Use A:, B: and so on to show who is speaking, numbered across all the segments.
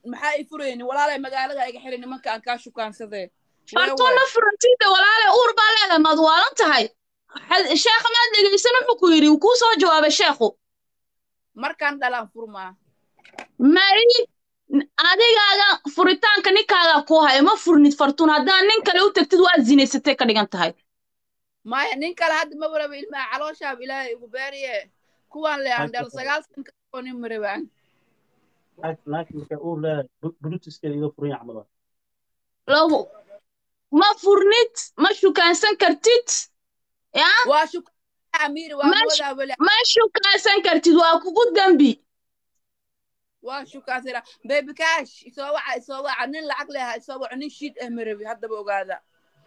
A: maxaa i furayni walaalay magaalada iga xiri nimanka aan kaa shukaansadee
B: fartuun ma furantida walaale uur baa leedahay maad waalan tahay sheekha maad dhegaysan wuxuu ku yidhi kuu soo jawaabay sheekhu
A: markaan dhalaan furmaa
B: may adigaaga furitaanka ninkaagaa kuu haya ma furnid fartuun haddaan nin kale u tagtid waad zinaysatay ka dhigan tahay
A: maya nin kale hadda ma waraba ilmaha calooshaab ilaahay igu beeriye kuwaan le aan dhal sagaal sanka oo nin marabaan
C: naagta markay uur leedahay blutuskeeda iga furan yahay camal
B: lagu ma furnid ma shukaansan kartid ya
A: waa shukaa amiiri waa moodaa weli
B: ma shukaansan kartid waa kugu dembi
A: waa shukaansana baby cash isoo waca isoo waca nin lacag leha isoo waco nin shiid ah marabi haddaba ogaada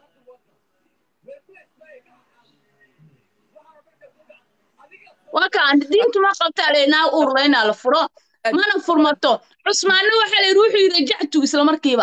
B: wakaan diintu ma qabtaa leynaa uurla inaa la furo mana furmato cusmaanna waxaa layidhi wuxuu yidhi rajactu isla markiiba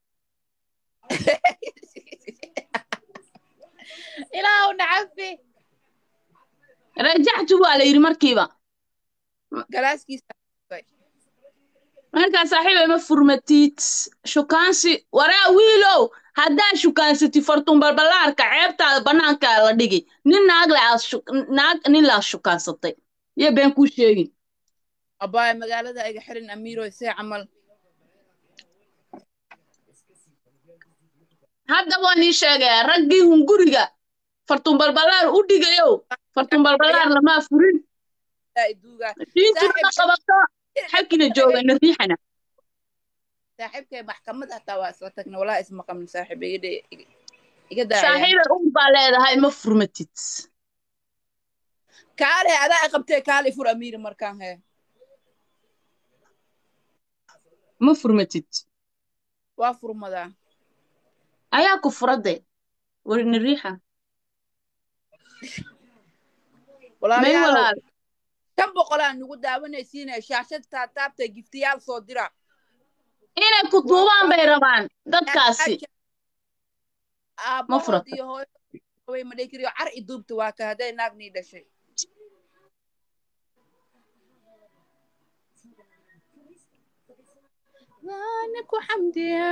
A: ilaahu nacafi
B: rajactu baa la yidhi markiiba
A: galaaskiisa
B: markaa saaxiibay ma furmatid shukaansi waraa wiilow haddaa shukaansati fartuun balbalaarka ceebtaada bannaankaa la dhigi nin naag le aad naag nin laa shukaansatay iyo been kuu sheegin
A: abbaaya magaalada iga xirin amiiro see camal
B: hadda waan ii sheegayaa raggii hunguriga fartuun balbalaar u dhigayow fartuun balbalaar lamaa furin diintuna ma qabato xagkina jooga ina riixana
A: saaxiibkay maxkamad hataa waa isla tagna walaa isma qabin saaxiib iga iga daaya
B: saaxiibay uur baa leedahay ma furmatid
A: kaale adaa i qabtee kaale fur amiiri markaan hee
B: ma furmatid
A: waa furmadaa
B: ayaa ku furade warina riixa may walaal
A: shan boqolaa nugu daawanaysiinaya shaashad taataabta giftiyaal soo dira
B: inay ku duubaan bay rabaan dadkaasi ma furata
A: iyo hooyo madhekiriyo car i duubta waa ka hadday naagnii dhashay ku xamdiya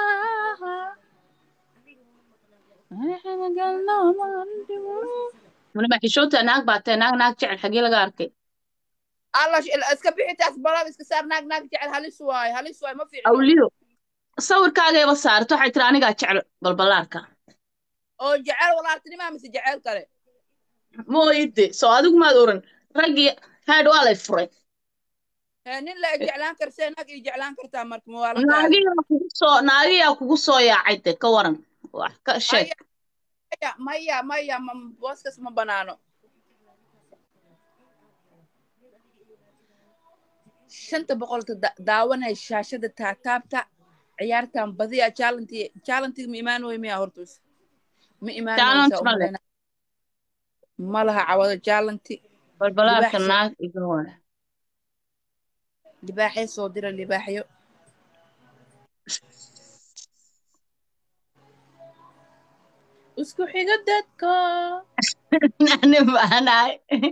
B: waliba xishoota naag baa tahay naag naag jecel xagee laga arkay
A: alla iska bixitaas balab iska saar naag naag jecel halis waayo halis waayo ma fiicno
B: awliyo sawirkaagayba saarto waxay tiri anigaa jecel balbalaarka
A: oo jecel walaaltinimaa mise jecel kale
B: mooyide soo adigu maad oran raggii haad waa lay furay
A: nin la jeclaan karsee naag ii jeclaan kartaa marka
B: naagiyaa kugu soo naagiyaa kugu soo yaacay de ka waran wax ka sheeg
A: maya maya booskas ma banaano shanta boqolta daawanay shaashada taataabta ciyaartan badiya jaalanti jaalantiga ma imaanoy miya hortus ma imaanaysa ma laha cawado jaalanti
B: balbalaarka naag iga wara
A: libaaxyo soo dira libaaxyo isku xiga dadka
B: ani baanahay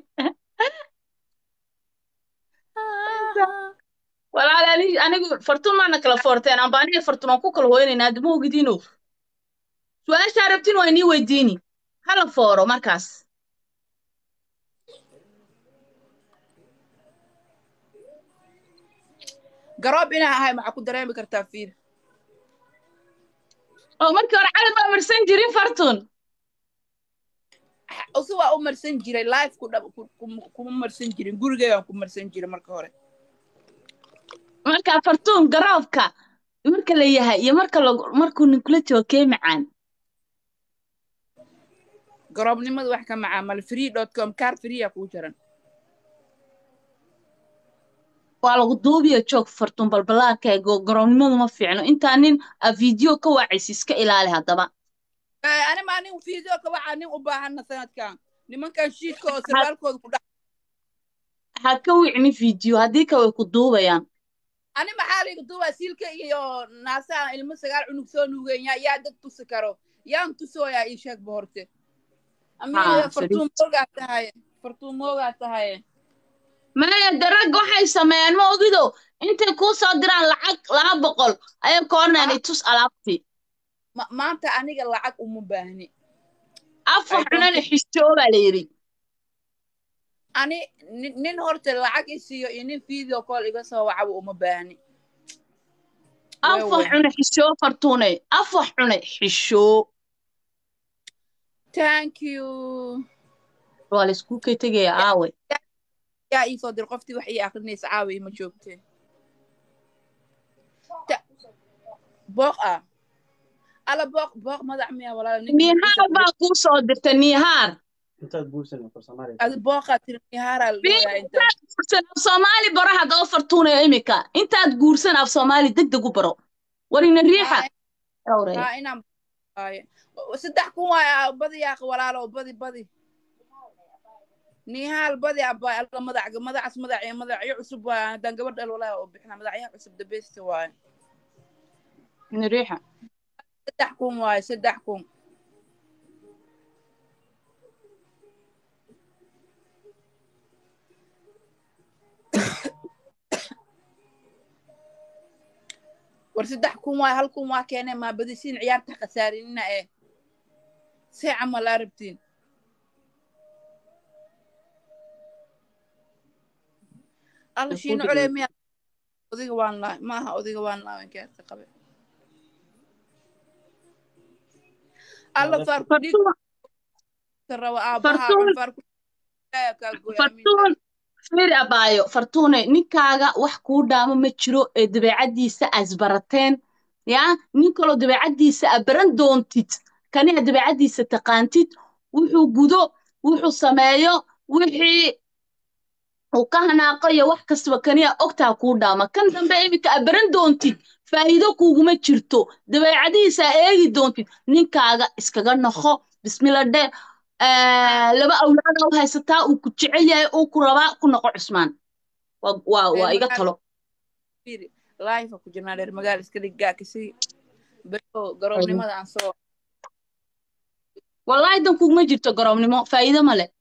B: walaal anigu fartuun maana kala foorteen amba aniga fartuun aan ku kala hooynaynaa adama ogidino su-aashaa rabtin waa inii weydiini hala fooro markaas
A: garoob inaa ahay maxaa ku dareemi kartaa fiir
B: oo markii hore calad baa marsan jirin fartuun
A: usi waa u marsan jiray life ku dhab kuma marsan jirin gurigeygaan ku marsan jiray marka hore
B: marka fartuun garoobka marka la yahay iyo marka markuu ninkula joogo kee macaan
A: garoobnimada wax ka macaamal free dot com kaar freeya kuu jaran
B: waa lagu duubiyo joog fartuun balbalaarka ee garoobnimadu ma fiicno intaa nin a video ka wacaysa iska ilaali haddaba
A: ani maa nin video ka wacaa nin u baahana sanadkan nimankan shiidka oo sarwaalkooda ku dha
B: ha ka wicni video haddii ka way ku duubayaan
A: ani maxaa layga duubaa siilka iyo naasaha ilmo sagaal cunug soo nuugenya yaa dad tusi karo yaan tusooyaa ii sheegba horte amiya fartuun moogaa tahaye fartuun moogaa tahaye
B: maya de ragga waxay sameeyaan ma ogido intay kuu soo diraan lacag laba boqol ayay koornaan tus alaabtii
A: Ma- maanta aniga lacag uma baahni
B: afar
A: I don't
B: xunana
A: think-
B: xishoo baa la yidhi
A: ani nin nin horta lacag i siiyo iyo nin video call iga soo wacaba uma baahni
B: afar
A: Wewe.
B: xune xishoo fartuune afar xune xishoo
A: thank you
B: waa laysku kay tegaya aawe
A: yaa ii soo dir qoftii wax ii akrinaysa caawa ima joogteen Ta- booq ah ala booq booq madax miya walaal ninka
B: nihaar baa kuu soo dirta nihaar
C: intaad guursanay for Soomaaliya
A: adi booqaa tiri nihaaraa la dhooyaa inta
B: intaad guursan af soomaali baro haddaba fartuunaya imika intaad guursan af soomaali deg deg u baro warina riixa Awre.
A: haa inaan waaye saddex kun waay ah, badi yaaq walaalo badi badi nihaal badi abaa alla madac madacaas madac madacyo cusub waay haddaan gabadh dhal walaa oo bixina madacyaha cusub dabeysta waaye
B: Ina riixa
A: saddex kun waaye saddex kun war saddex kun waaye hal kun waa keenee maa badisiin ciyaarta khasaarinina ee see camal aa rabtiin alla shiino colee miya odiga waan lahay maaha odiga waan lahay wankeerka qabe alla faarku dhiig
B: fartuun
A: raba aabaha
B: Fartuun.
A: faarku kaa gooya
B: fartuun fiiri abaayo fartuune ninkaaga wax kuu dhaamo ma jiro ee dabeecaddiisa asbarateen yaa nin kaloo dabeecaddiisa a baran doontid kaniha dabeecaddiisa taqaantid wuxuu gudo wuxuu sameeyo wixii uu ka hanaaqo iyo wax kastaba kaniha ogtaa kuu dhaama kan dambe iminka a baran doontid faa'iido kuuguma jirto dabeecadihiisa a eegi doontid ninkaaga iskaga noqo bismilla dhe Eh, laba awlaada u haysataa uu ku jecel yahay uu ku rabaa ku noqo cusmaan waa waa waa iga talo
A: fiiri life ku jirnaa dheer magaal iska dhiggaa kasi bero garoobnimada aan soo
B: wallaahi dan kuguma jirto garoobnimo faa'iido ma leh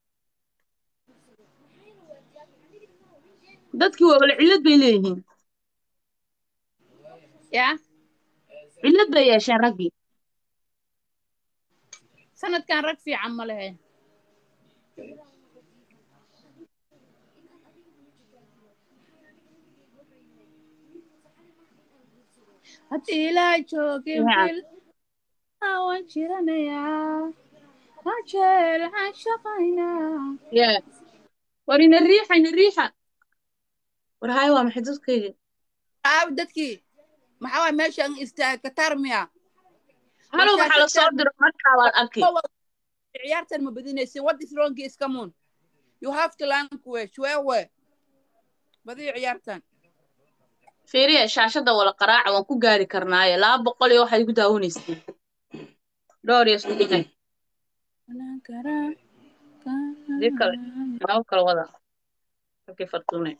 B: dadkii waa wala cillad bay leeyihiin
A: yaa
B: cillad bay yeesheen raggii
A: sanadkan rag fiican ma lehe haddii ilaa joogin
B: Fiican.
A: bil waan jiranayaa rajeel aan shaqaynaa
B: Yeah. war ina riixa ina riixa war haye waa maxay dadkayga
A: aabi dadkii maxaa waay meeshan istaag katar miya
B: halow waxaa la soo diro markaa waad arki
A: ciyaartan ma badinaysin what is wrong is come on you have to language wewe badiyo ciyaartan
B: fiiriya shaashadda wala qaraaca waan ku gaari karnaaye laba boqol iyo waxaad igu daawanaysay dhowr iyo isku dhigay dib kale laba kale wada halkii fartuune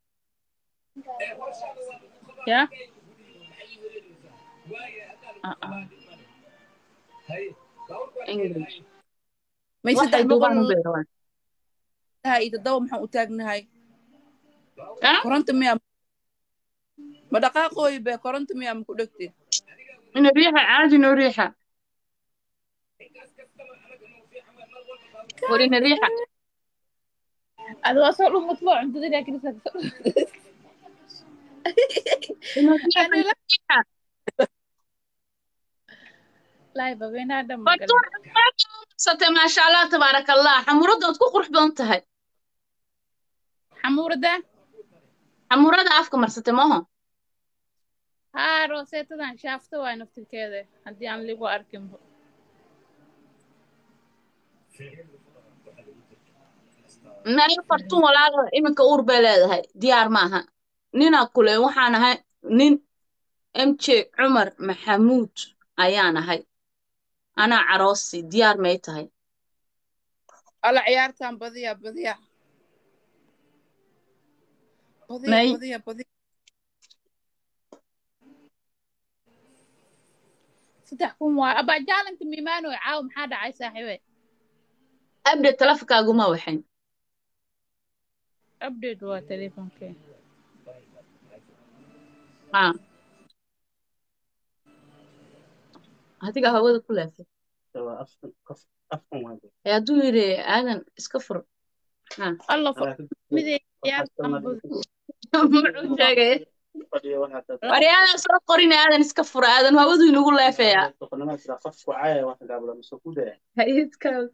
A: ya Ah, ah.
B: english
A: may
B: waxay
A: saddex
B: duubaan u
A: boqol
B: beeraan
A: tahay iyo toddoba maxaan u taagnahay
B: Ah?
A: koronta miya ma dhaqaaqooyi be koronta miya ma ku dhegti
B: ina riixa caadi noo riixa war ina riixa
A: adi waa soo dhumutbo cuntada laakiin
B: ina riixa ina riixa
A: live habeenaa dhan
B: fartuun marsatay maasha allah tabaaraka allah xamuuraddood ku qurux badan tahay
A: xamuurada
B: xamuurada afka marsatay maaha
A: haa rooseetadan shaafta waay naftirkeeda haddii aan ligu arkinbo
B: nayo fartuun walaala iminka uur bay leedahay diyaar maaha ninaa kule waxaan ahay nin m j cumar maxamuud ayaan ahay anaa caroosi diyaar may tahay
A: alla ciyaartan badiya badiya badiya
B: May.
A: badiya badiya saddex kun waay abaa jaalanka miimaanoy caaw maxaa dhacay saaxiibe
B: abde telefonkaaguma waxayn
A: update waa teleefonkee
B: haa adiga hawada ku leefay
C: waa afkan qof afkan waa de
B: ee hadduu yidhi aadan iska fur haa
A: alla
C: Anaa ka-
A: midee yaa
C: waxaas kalena
B: muxuu sheegay
C: fadhiyo waxaa dad-
B: waryaada soo qorin aadan iska fur aadan hawadu inagu leefaya
C: doqonnimada jira qofku caaya wax gaabla mise ku daya
B: hayadkaas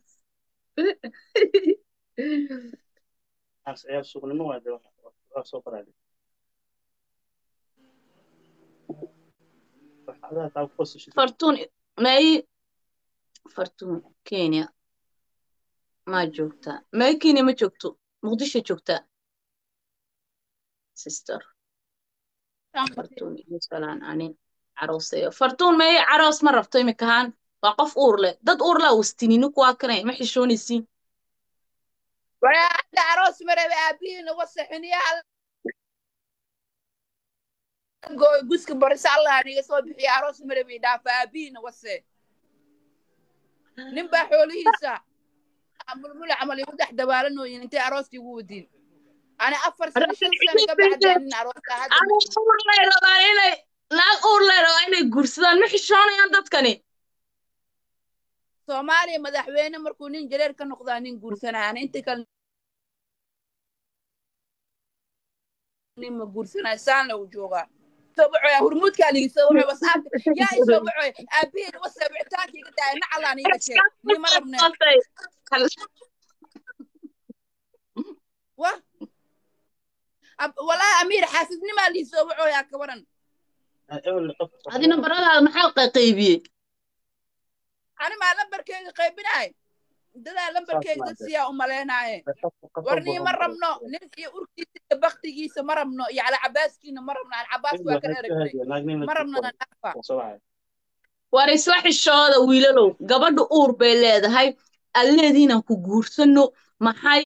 C: as ciyaar suuqnimo waa de wax- waa soo qoraade waxaadaha taa ku qosashid
B: fartuun may fartuun kenya ma joogtaa may kenya ma joogto muqdisho joogtaa sister fartuun iyo salaan ani caroosayo fartuun may caroos ma rabto imikahaan waa qof uur leh dad uur leh wastinini kuwaa kanay ma xishoonaysiin
A: walaada aroos maraba aabihiina wasaxiniyaha gooy guska barisa allah niga soo bixiya aroos marabi dhaafa aabihiina wase nin baa xoolihiisa mulmul camal igu dhex dabaalanooyin intay arooskii ugu wadiin ani afar sano shan sano ka bacdaa nin arooska hadda
B: Aniga uur lay rabaan inay naag uur lay rabaa inay guursadaan ma xishoonayaan dadkani
A: soomaaliya madaxweyne markuu nin jareer ka noqdaa nin guursanaya ani inta kale nin ma guursanaya saanla uu joogaa soo baxoya hurmuudkaa ligi soo baxoy wasaabka yaa i soo baxoy aabihiin wasa wicitaanka iga daaya nacalaan iga sheeg ni ma rabne wa Ab- walaahi amiir xaasidnimaa lii soo baxoyaa ka waran
C: ewel qof
B: adina baradaada maxaa qaybiyey
A: ani maa lambarkeyga qaybinaay dadaa lambarkeyga dad siyaa u malaynaaye war nii ma rabno nin iyo urkiisa iyo baktigiisa ma rabno iyo calacabaaskiina ma rabno calacabaaska waa ka dheeragnay ma rabno na dhaafa
B: war isla xishooda wiilalow gabadha uur bay leedahay alleediinaan ku guursano maxay